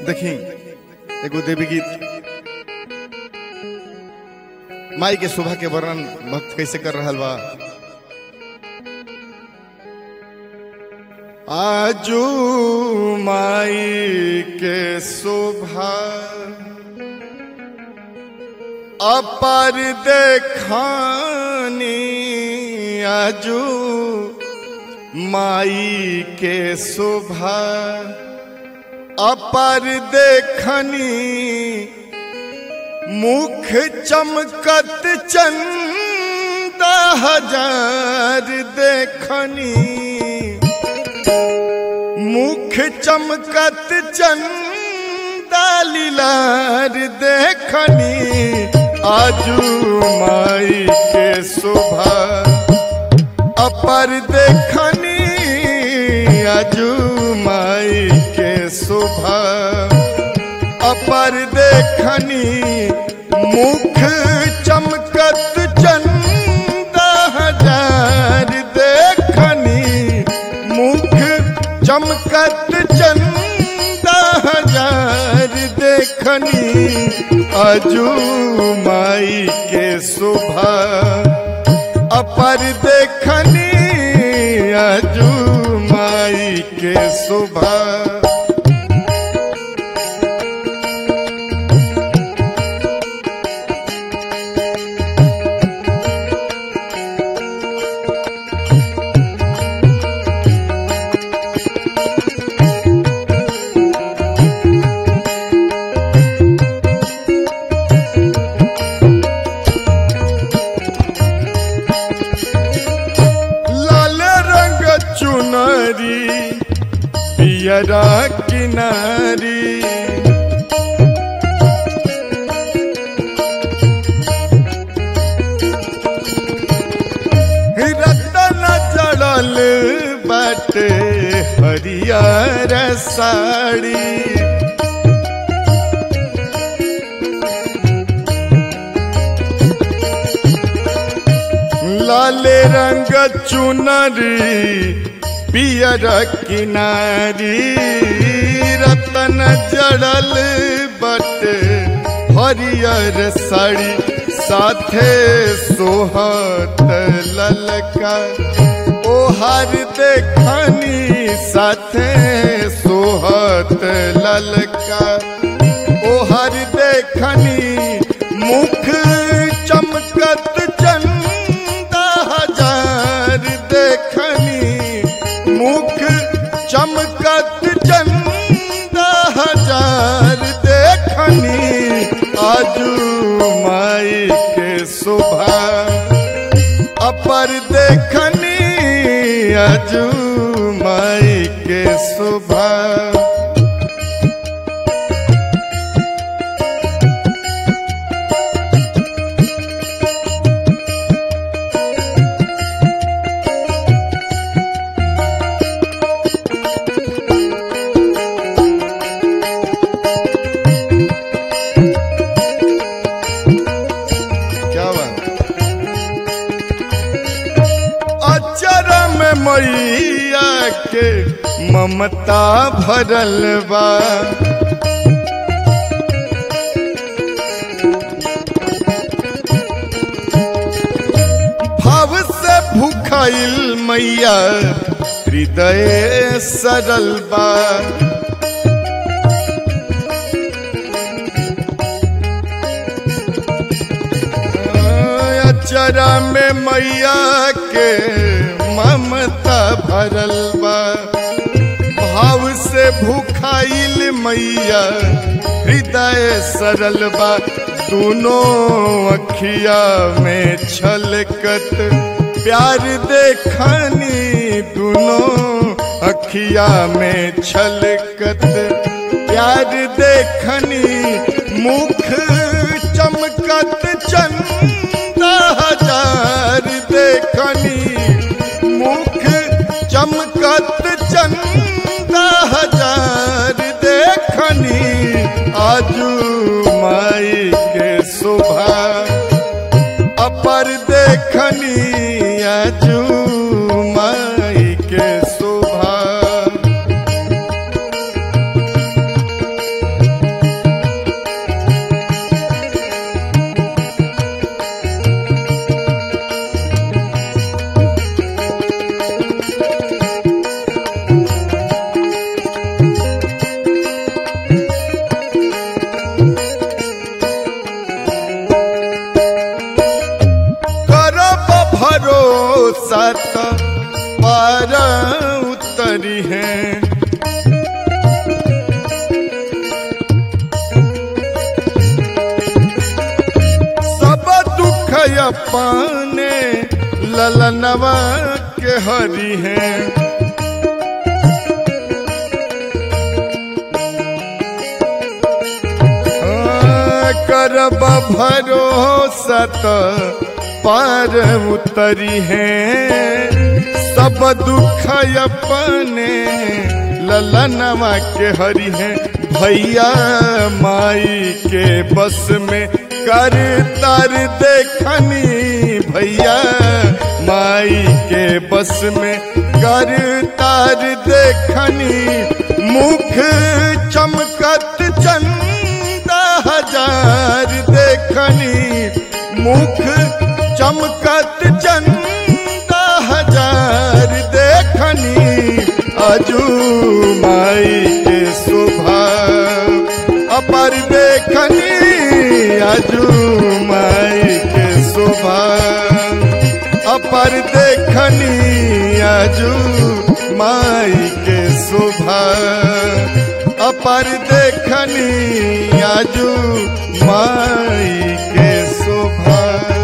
देखी एगो देवी गीत माई के शोभा के वर्णन भक्त कैसे कर रहा बा आजू माई के शोभा अपर देखानी आजू माई के शोभा अपर देखनी मुख चमकत चंद हजार देखनी मुख चमकत चंदा लीलार देखनी आजू माई के शोभा अपर देखनी आजू माई के शोभा अपर देखनी मुख चमकत चंदा हजार देखनी मुख चमकत चंदा हजार देखनी अजू माई के शोभा अपर देखनी अजू माई के शोभा लाल रंग चुनरी पियरा किनारी रतन जड़ल बाटे हरियर साड़ी लाल रंग चुनरी पियर किनारी रतन जड़ल बट हरियर साड़ी साथे सोहत ललका ओहर देखनी साथे सोहत ललका ओहर देखनी मुख चमकत चंदा हजार देखनी मुख चमकत चंदा हजार देखनी आजू माई के शोभा अपर देखनी आजू माई के शोभा क्या बात अचर में मैया के ममता भरल बा भाव से भूखाइल मैया हृदय सरल बा अचरा में मैया के ममता भरल बा भाव से भूखाइल मैया हृदय सरल बा दोनों अखिया में छलकत प्यार देखनी दोनों अखिया में छलकत प्यार देखनी मुख चमकत चंदा हजार देखनी मुख चमकत चंदा हजार देखनी आजू माई के शोभा अपर देखनी आजू माई के शोभा हरि हैं सब दुख अपने ललनवा के हरि हैं करब भरोसा त पार उतरी है सब दुख अपने ललनवा के हरि है भैया माई के बस में कर तर देखनी भैया माई के बस में कर तार देखनी मुख चमकत चंदा हजार देखनी मुख चमकत चंदा हजार देखनी अजू माई के शोभा अपर देखनी अजू माई के शोभा अपर देखनी अजू माई के शोभा अपर देखनी आजू माई के शोभा